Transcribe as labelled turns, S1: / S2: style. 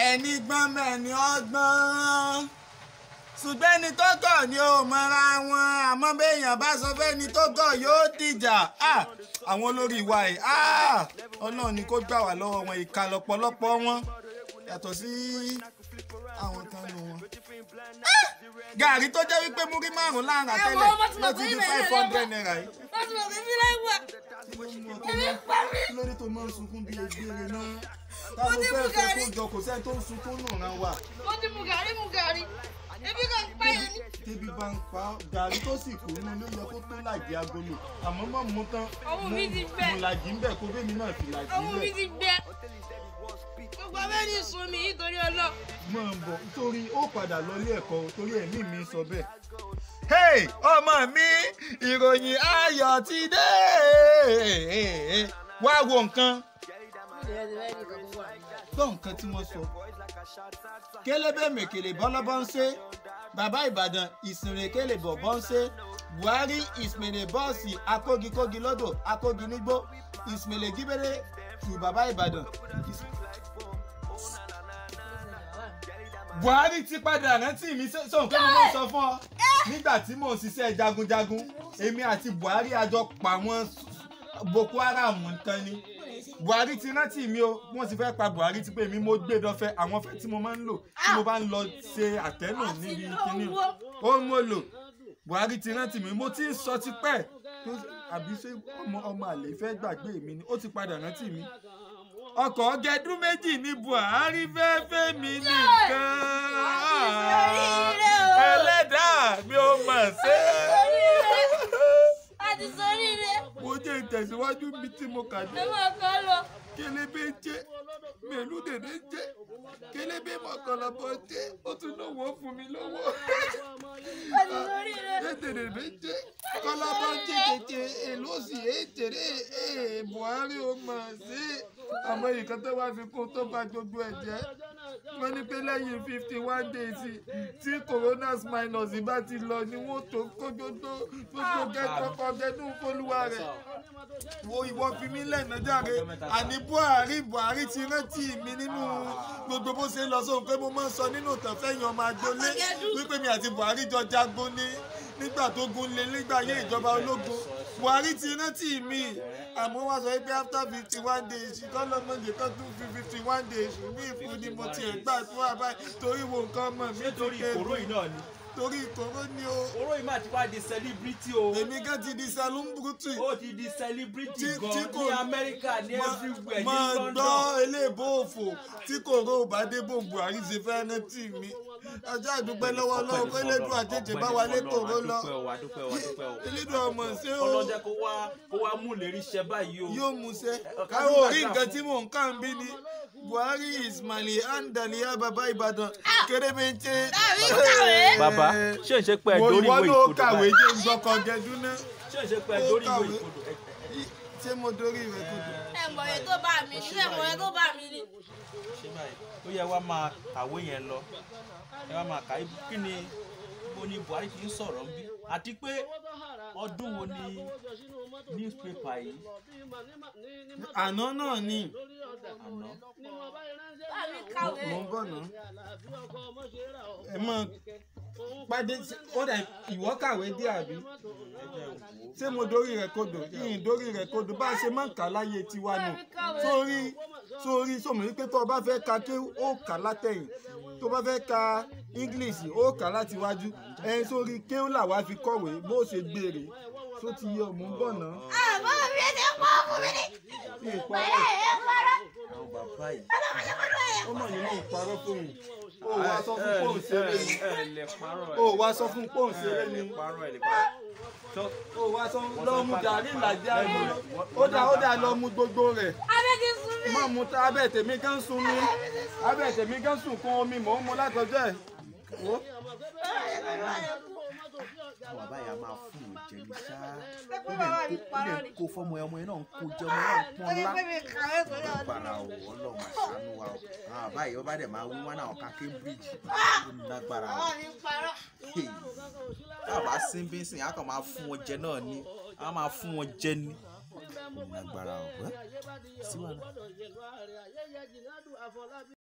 S1: ẹni gbọ́n mẹ́ni ọgbọ́n ṣùgbọ́n ẹni tó gọ̀ ni ò mọra wọn àmọ́ béèyàn bá sọ fẹ́ni tó gọ̀ yóò dìjà Ah, àwọn olórí wa yìí ah, ọlọ́run ni kó gbà wá lọ́wọ́ wọn ìka lọ́pọ̀lọpọ̀ wọn yàtọ̀ sí àwọn kan nù wọn. Ah, gàrí tó jẹ́ wípé múrí márùn-ún láàrín àtẹ́lẹ̀ ló ti di five hundred naira yìí.
S2: wọ́n ti mọ̀ pé fílẹ̀ wà. Èmi pa mí.
S1: kí ló dé tó máa ń sunkún bí egbére náà táwọn fẹ́ fẹ́ kó jọ kò sẹ́ni tó ń sunkún nù ràn wá.
S2: wọ́n ti mu gàrí mu gàrí. ebi kan pààyàn ní.
S1: tẹ́bí bá ń pa ọ́, gàrí tó sì kù nínú ló yẹ kó tó làjì agolo àmọ́ mọ̀ mú tán
S2: Ọwọ́ mi ti gbẹ.
S1: mo làjì ń bẹ̀ kó bẹ́ẹ̀ mi náà fi làjì ń
S2: ọmọ mi
S1: bẹ̀.
S2: ti gbẹ. gbogbo abẹ́ni sun mi nítorí ọlọ́.
S1: mọ̀ ń bọ̀ nítorí ó padà lọ ilé ẹ̀kọ́ o, torí ẹ̀mí mi sọ bẹ́ẹ̀. hey ọmọ mi ìròyìn ayọ̀ ti dé wá wo nǹkan gbọ́ nǹkan tí wọ́n sọ. kélébé mèkèlè bọ́lọ́bọ́ ń ṣe bàbá ìbàdàn ìsìnrè kélé bọ̀bọ́ ń ṣe buhari ìsìnrè bọ́ọ̀sì akógikógi lọ́dọ̀ akógi nígbó ìsìnrè gíbélé tù bàbá ìbàdàn. buhari ti padà rántí mi sọ nǹkan mo máa ń sọ fún ọ nígbà tí mò ń ṣiṣẹ́ jagunjagun èmi àti buhari àjọ pa wọ́n boko haram nǹkan ni buhari ti rántí mi o wọ́n ti fẹ́ pa buhari ti pé mi mo gbé dọ́fẹ́ àwọn fẹ́ tí mo máa ń lò tí mo bá ń lọ ṣe àtẹ́nù níbi kíní ó mo lò buhari ti rántí mi mo ti ń sọ tipẹ́ àbí ṣé ọmọ ọmọ àlè fẹ́ gbàgbé mi ni ó ti padà rántí mi ọkọ̀ gẹdún méjì ní buhari fẹ́ fẹ́ mi nìkan ẹlẹ́dàá mi ò mọ̀ ṣe
S2: a ti sọrí rẹ.
S1: mo jẹ́ ìtẹ̀síwájú mi tí mo kà dé
S2: ẹ máa kọ́ lọ.
S1: kélébé jẹ́ mẹ́lú dèdè jẹ́ kélébé mọ̀kànlọ́bọ̀ jẹ́ ó tún lówó fún mi lọ́wọ́
S2: a ti sọrí rẹ.
S1: dèdè jẹ́ kọ́lábọ̀ jẹ́ jẹjẹ èlò sì èjèrè ee buhari ó mọ̀ sí àmọ́ nǹkan tó wá fi kún tó bá gbogbo ẹ̀ jẹ́ wọ́n ní pé lẹ́yìn fifty one days tí coronas minus bá ti lọ ni wọ́n tó kó gbogbo gbogbo gẹ́tọ́kọ gẹ́dún fólúwa rẹ̀ wo ìwọ fi mí lẹ́nà jáde àní buhari buhari ti rántí mi nínú gbogbo bó ṣe ń lọ sóhun pé mo máa ń sọ nínú ìtàn fẹ́yìn ọmọ agboolé wípé mi àti buhari jọ jagun ní nígbà tó gun lé nígbà yé ìjọba ológun buhari ti rántí mi àmọ́ wá sọ pé after fifty one days kọ́lọ́mọdé kan tún fi fifty one days ní ìfún ni mo tiẹ̀ gbàdúrà báyìí torí wo nǹkan ọmọ mi tó
S3: nítorí ìkóró yìí náà ni
S1: torí ìkóró ni o
S3: oró yìí máa ti wá di celebrity o
S1: èmi gan ti di salumburutu
S3: ó ti di celebrity
S1: Tí-
S3: gan
S1: tí
S3: ní
S1: kò-
S3: amẹ́ríkà ní everywhere ní
S1: máa
S3: london
S1: gbọ́ eléèbó òfò tí kòró ò bá dé bò buhari ṣe fẹ́ rántí mi ọjọ́ àdúpẹ́ lọ́wọ́ lọ́wọ́ pé elédùn àjèjì bá wa lé kòró lọ elédùn ọmọ ṣé o
S3: ọlọ́jẹ́ kó wá kó wá mú lérí iṣẹ́ báyìí o
S1: yóò mú ṣe
S3: ká
S1: káwọ́
S3: ló
S1: orí
S3: gbàgbà
S1: nǹkan
S3: fún-
S1: tí mò ń kàn bí ni buhari ismaili andaliya baba ìbàdàn kérémèché.
S2: Tàbí kàwé.
S3: bàbá ṣé ń ṣe pé ẹ
S1: mo
S3: dórí
S1: ìwọ
S3: ìwé
S1: ló
S3: ìkodò
S1: kàwé
S3: báyìí
S1: jẹ́ ìgbọ́kọ̀ gẹ̀dún náà
S3: ṣé ń ṣe pé ẹ
S1: ó
S3: dórí ìwé
S1: kàwé.
S3: ìkodò ẹ-
S1: ṣé mo dorí ìwé kodò.
S2: ẹ mọ̀ ẹ tó bá mi ní ẹ mọ̀ ẹ tó bá mi ní.
S3: ṣe báyìí ó yẹ wá máa kàwé yẹn lọ ẹ wá máa kà í- kí ni bó ni buhari fi ń sọ̀rọ̀ ń bí àti pé ọdún wo ni newspaper yìí
S1: àná náà ni
S3: àná
S2: bá mi kàwé.
S1: mo ń bọ̀ náà. ẹ mọ pàdé ó dà ìwọ kàwé dé àbí ṣé mo dorí rẹ kodò yìnyín dorí rẹ kodò bá a ṣe máa ń kà láyé tiwa nù sórí sórí sọmọ wípé tó o bá fẹ́ ka ké ó kà látẹ̀yìn tó o bá fẹ́ ka english ó kà láti wájú ẹ sórí kéwù làwa fi kọ̀wé bó ṣe gbére tó ti yọ mò ń bọ̀ náà.
S2: àmọ́ mi ẹ ti pọ̀ fún mi ní.
S1: ní ìparọ́
S2: ẹ ẹ parọ́.
S3: àwọn bàbá yìí
S1: ó mọ̀ nínú ìparọ́ fóun ó wá sọ fún pọ́ùn ṣeré ni
S3: ẹ ẹ lè parọ́ ẹ
S1: ó wá sọ fún pọ́ùn ṣeré ni.
S3: parọ́ ẹ lè parọ́ tó
S1: ó wá sọ lọ mu gàrí ìlàjì àná ó dá ó dá lọ mu gbogbo rẹ̀
S2: abẹ́ ti sún mi.
S1: má mu tá abẹ́ tèmi gan sun mi abẹ́ tèmi gan sùn kún omi mò ń mu látọjọ́ ẹ̀ wò.
S4: bàbá yà máa fún un jẹ ní ṣáá ó lè kó ó lè kó fọmọ ọmọ yẹn náà ń kó jẹ ọmọ yẹn náà ń pọn
S2: ó ní
S4: ńlá
S2: pé mi kàwé sórí ọdún.
S4: gbàrà o ọlọ́run àṣánú wa o àwọn bàbá yìí ọba dẹ̀ máa wí wọn náà ọ̀ka cambridge ó lágbára o
S2: àwọn mi parọ́.
S4: Hey, tá a bá sín bí sìn á kàn máa fún wọn jẹ náà ni á máa fún wọn jẹ ni ó lágbára o ẹ sí wàhálà.